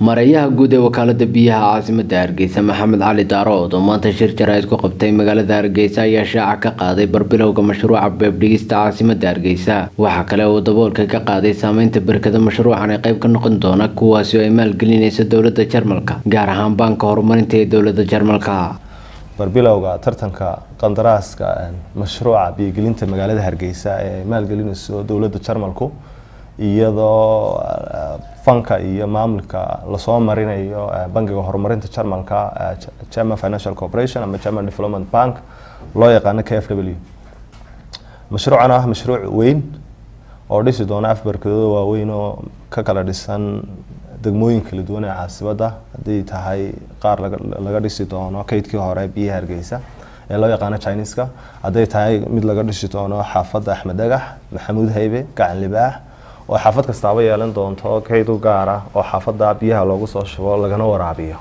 mareeyaha guud ee wakaalada biyaha caasimada hargeysa maxamed cali daarood oo maanta shir jaraa'id ku qabtay magaalada hargeysa ayaa shaaca ka qaaday barbilowga mashruuca beebdhigista caasimada hargeysa waxaa kale uu daboolka ka qaaday saameynta berkada mashruucan ee qayb ka noqon doona kuwaasi oo ay maalgelinaysa dowlada jarmalka gaar ahaan baanka horumarinta ee dowlada jarmalka barbilowga tartanka qandaraaska mashruuca biyogelinta magaalada hargeysa ee ay maalgelinayso dowlada jarmalku iyadoo fanka iyo maamulka lasoo marinayo bangiga horumarinta jarmalka german financial corporation ama german development bank loo yaqaano k f w mashruucan ah mashruuc weyn oo dhisi doona afbarkadooda waaweyn oo ka kala dhisan degmooyin kala duwan ee caasibadda haddii tahay qaar laga dhisi doono kaydkii hore biyaha hargeysa ee loo yaqaano chineska hadday tahay mid laga dhisi doono xaafadda axmed dhagax maxamuud haybe gacan libaax oo xaafad kastaaba yeelan doonto kayd u gaar ah oo xaafadda biyaha loogu soo shubo lagana waraabiyo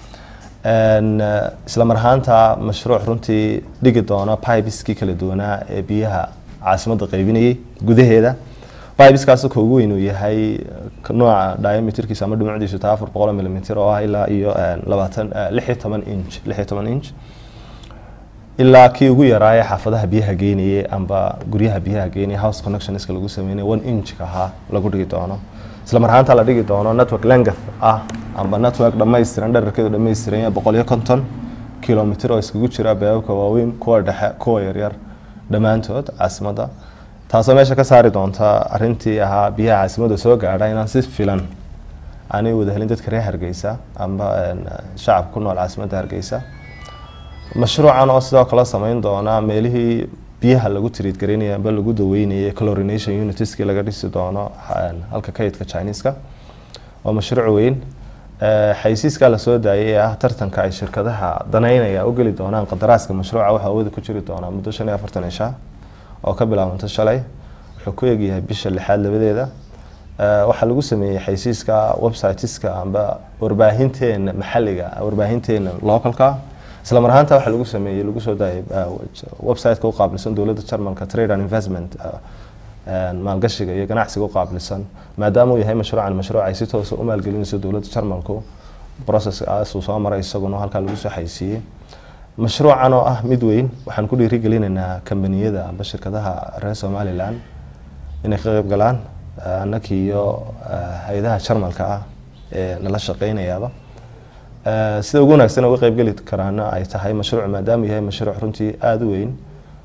isla mar ahaanta mashruuc runtii dhigi doona bibiskii kala duwanaa ee biyaha caasimadda qaybinayay gudaheeda bibiskaas ka ugu weyn uu yahay nooca diameterkiisa ama dhumucdiisu taa afar boqol milimitr oo ah ilaa iyo labaatan lix iyo toban inch lix iyo toban inch ilaa kii ugu yaraaye xaafadaha biyaha geynayay amba guryaha biyaha geynaya house connectionska lagu sameynay one inchka ahaa lagu dhigi doono isla mar ahaanta la dhigi doono network length ah amba network dhammaystiran dherarkeedu dhammaystiran yahay boqol iyo konton kilomitr oo iskugu jira beebabka waaweyn kuwa dhexe kuwa yaryar dhammaantood caasimadda taasoo meesha ka saari doonta arintii ahaa biyaha caasimadda soo gaadha inaan si filan aanay wada helin dadka reer hargeysa amba shacabka ku nool caasimadda hargeysa mashruucan oo sidoo kale sameyn doona meelihii biyaha lagu tiriid garaynaya amba lagu daweynayay clorination unitiskii laga dhisi doono halka kaydka chineska waa mashruuc weyn xaysiiskaa lasoo daayay ee ah tartanka ay shirkadaha danaynaya u geli doonaan qadaraaska mashruuca waxaa awooda ku jiri doonaa muddo shan iyo afartan isha oo ka bilaabanta shalay wuxuu ku egyahay bisha lixaad labadeeda waxaa lagu sameeyey xaysiiska websiteska amba warbaahinteena maxaliga warbaahinteena localka isla mar ahaanta waxaa lagu sameeyey lagu soo daayay websiteka u qaabilsan dowladda jarmalka trade and investment maalgashiga iyo ganacsiga u qaabilsan maadaama uu yahay mashruucan mashruuc ay si toosa u maalgelinayso dowladda jarmalku processkaasuu soo maray isaguna halkaa lagu soo xaysiiyey mashruucan oo ah mid weyn waxaan ku dhiirigelinaynaa kambaniyada amba shirkadaha reer somalilan inay ka qeyb galaan annakii iyo hay-adaha jarmalka ah ee nala shaqeynayaaba sida ugu wanaagsan uga qeybgeli karaana ay tahay mashruuc maadaama yahay mashruuc runtii aada u weyn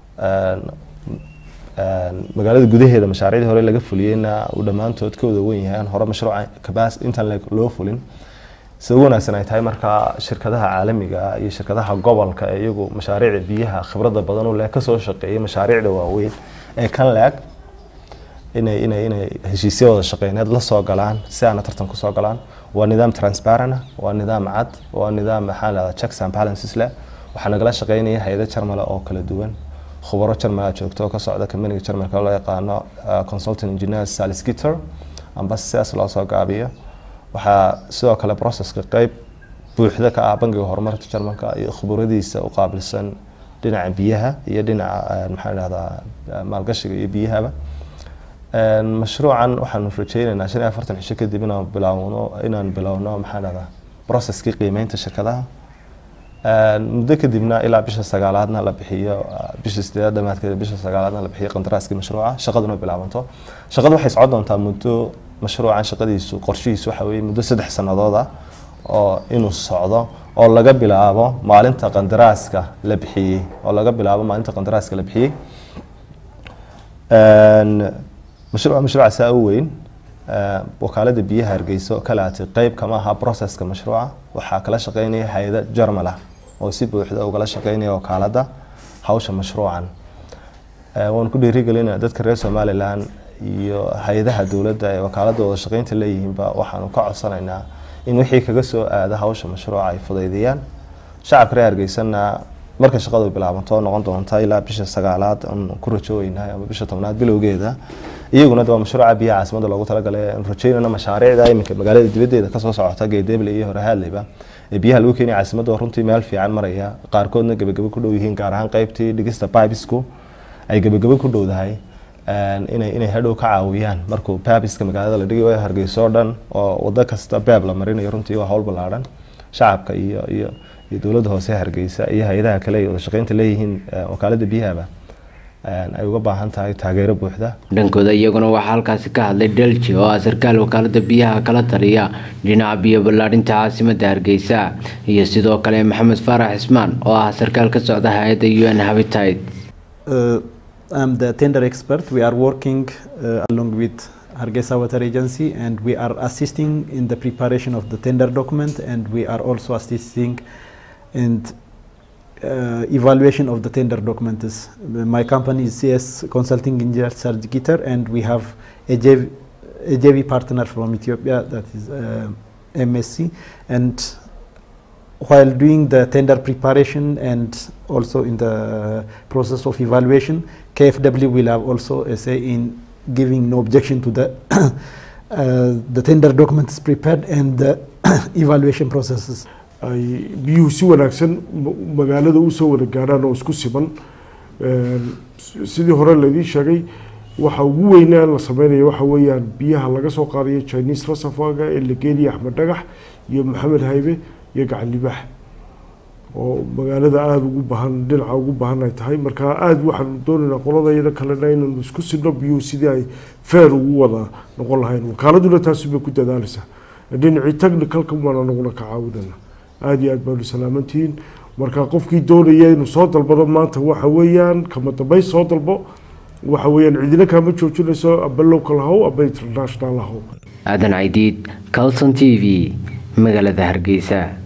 magaalada gudaheeda mashaariicdii hore laga fuliyeyna uu dhammaantood ka wada wen yahay aan hore mashruuca kabas intaan loo fulin sida ugu wanaagsan ay tahay markaa shirkadaha caalamiga iyo shirkadaha gobolka ee iyagu mashaariicda biyaha khibradda badan u leh kasoo shaqeeyay mashaariicda waaweyn ee kan leeg inay inay inay heshiisya wada shaqeyneed la soo galaan si aana tartan kusoo galaan waa nidaam transparent waa nidaam cad waa nidaam maxaa lahada checks and balances leh waxaa nagala shaqeynaya hay-ada jarmale oo kala duwan khubaro jarmala joogto oo ka socda kambaniga jarmalka loo yaqaano consultant engineer saliskitter amba sidaas loo soo gaabiyo waxaa sidoo kale processka qeyb buuxda ka ah bangiga horumarka jarmalka iyo khuburadiisa u qaabilsan dhinaca biyaha iyo dhinaca maxaa dhahdaa maalgashiga iyo biyahaba mashruucan waxaanu rajeyneynaa shan iyo afartan cisho kadib inaan bilaawno inaan bilowno maxaa dhahdaa processkii qiimeynta shirkadaha muddo kadibna ilaa bisha sagaalaadna la bixiyo bisha sideedaad dhamaadkeeda bisha sagaalaadna la bixiyo qandaraaskii mashruuca shaqaduna bilaabanto shaqadu waxay socon doontaa muddo mashruucan shaqadiisu qorshihiisu waxa weeye muddo saddex sannadood ah oo inuu socdo oo laga bilaabo maalinta qandaraaska la bixiyey oo laga bilaabo maalinta qandaraaska la bixiyey mashruuca mashruuca saa u weyn wakaalada biyaha hargeyso kalaatay qeyb kama aha processka mashruuca waxaa kala shaqeynaya hay-ada jarmal ah oo si buuxda ugala shaqeynaya wakaalada hawsha mashruucan waanu ku dhiirigelinaa dadka reer somalilan iyo hay-adaha dowladda ee wakaalada wada shaqeynta leeyihiinba waxaanu ka codsanaynaa in wixii kaga soo aada hawsha mashruuca ay fudaydiyaan shacabka reer hargeysana marka shaqadu bilaabanto noqon doonta ilaa bisha sagaalaad aan ku rajooynahay ama bisha tobnaad bilowgeeda iyaguna waa mashruuca biyaha caasimada loogu talagalay aan rajeynana mashaariicda iminka magaalada dibadeeda kasoo socota geedeble iyo horehaadleyba ee biyaha lagu keenaya caasimadda runtii meel fiican maraya qaarkoodna gebagabo ku dhow yihiin gaar ahaan qeybtii dhigista bibisku ay gebagabo ku dhowdahay inay inay hadhow ka caawiyaan markuu baabiska magaalada la dhigay hargeysa oo dhan oo wado kasta baab la marinayo runtii waa hawl ballaaran shacabka iyo iyo iyo dowladda hoose hargeysa iyo hay-adaha kale ay wada shaqeynta leeyihiin wakaalada biyahaba ay uga baahan tahay taageero buuxda dhankooda iyaguna waxaa halkaasi ka hadlay delji oo ah sarkaal wakaalada biyaha kala taliya dhinaca biyo ballaadhinta caasimada hargeysa iyo sidoo kale maxamed faarax cismaan oo ah sarkaal ka socda hay-adda u n habitat I'm the tender expert. We are working uh, along with Hargeisa Water Agency and we are assisting in the preparation of the tender document and we are also assisting in uh, evaluation of the tender documents. My company is CS Consulting Engineer Serge Gitter and we have a JV, a JV partner from Ethiopia that is uh, MSC and while doing the tender preparation and also in the process of evaluation, KFW will have also a say in giving no objection to the uh, the tender documents prepared and the evaluation processes. ay biyuhu si wanaagsan magaalada usoo wada gaadhaan oo isku siman sidii hore laydii sheegay waxa ugu weynaa la sameynaya waxa weeyaan biyaha laga soo qaadayo chinese reservoirga ee la geenaya axmed dhagax iyo maxamed haybe iyo gacan libaax oo magaalada aada ugu bahan dhinaca ugu baahan ay tahay marka aada waxaanu doonaynaa qoladayada kalena inaynu isku sidno biyuhu sidii ay feer ugu wada noqon lahayn wakaaladuna taasi bay ku dadaaleysaa dhinacii technicalka baan anaguna ka caawinayna aada iyo aad baanu salaamantihiin marka qofkii doonaya inuu soo dalbado maanta waxa weeyaan kama dambeyn soo dalbo waxa weeyaan cidina kaama joojinayso aba local haw aba international haw aadan caydiid calson t v magaalada hargeysa